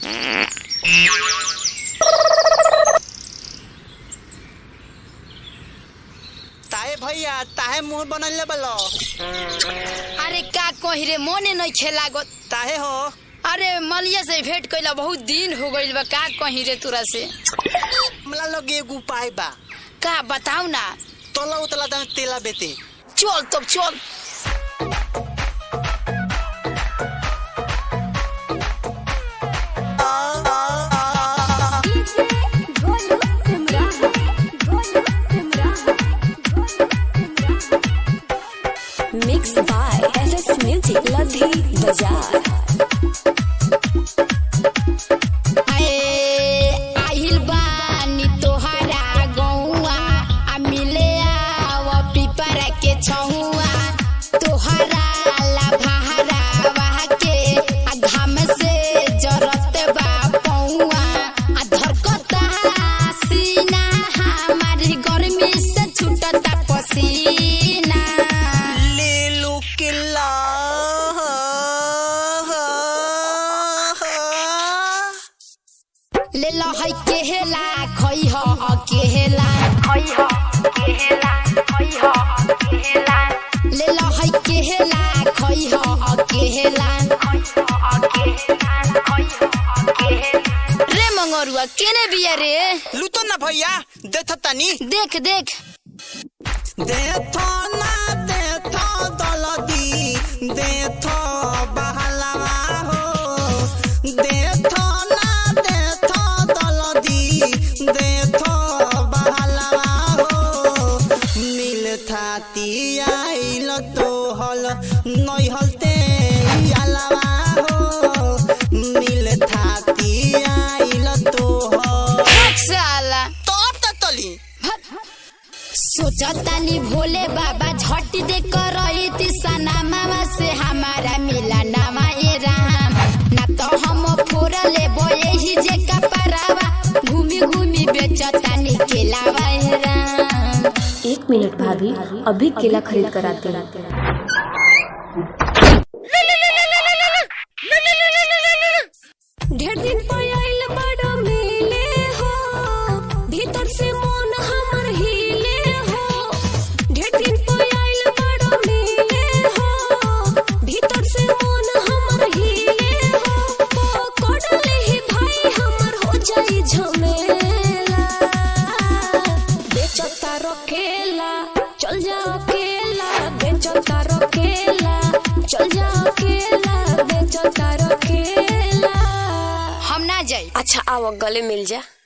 ताहे भैया ताहे मुंह बनल बलो अरे का कही रे मोने नहीं खेला गो ताहे हो अरे मलिया से भेंट कैला बहुत दिन हो गइल बा का कही रे तोरा से हमला लगे एगो उपाय बा का बताऊ ना तोला उतला दम तेला बेते चल तब चल Mixed by LS Music Ladhi Bazaar. आए आहिल बानी तोहरा गौआ आ मिले आव पिपरा के छहुआ तोहरा ला भारा वाह के आ घाम से जरत बा पौआ आ धरकता सीना हमारी गर्मी से छूटता पसीना ले लो किला ले लो है केहेला खई हो अकेला खई हो केहेला खई हो अकेला ले लो है केहेला खई हो अकेला खई हो अकेला खई हो अकेला रे मंगरुआ केने बिया रे लुतो ना भैया देथ तनी देख देख देथ ना देथ दलदी देथ बहलावा हो देथ ना देथ दलदी देथ बहलावा हो मिल थाती आइल तोहल नैहलते आलावा हो मिल थाती आइल तोहल साला तोर त तली सोचतानी भोले बाबा झट दे करई तिसना मामा से हमारा मिला नामा ए राम ना तो हम फोरा ले यही जे कपरावा घूमी घूमी बेचतानी केलावा ए राम एक मिनट भाभी अभी केला खरीद कर आते हैं ढेर दिन पयाइल बड़ मिले हो भीतर से मन हमर हिले हो ढेर दिन पयाइल बड़ मिले हो भीतर से मन हमर हिले हो कोडले ही भाई हमर हो जाई झमेला बेचता रखेला चल जा अकेला बेचता रखेला चल जा अकेला बेचता रखेला हम ना जाई अच्छा आओ गले मिल जा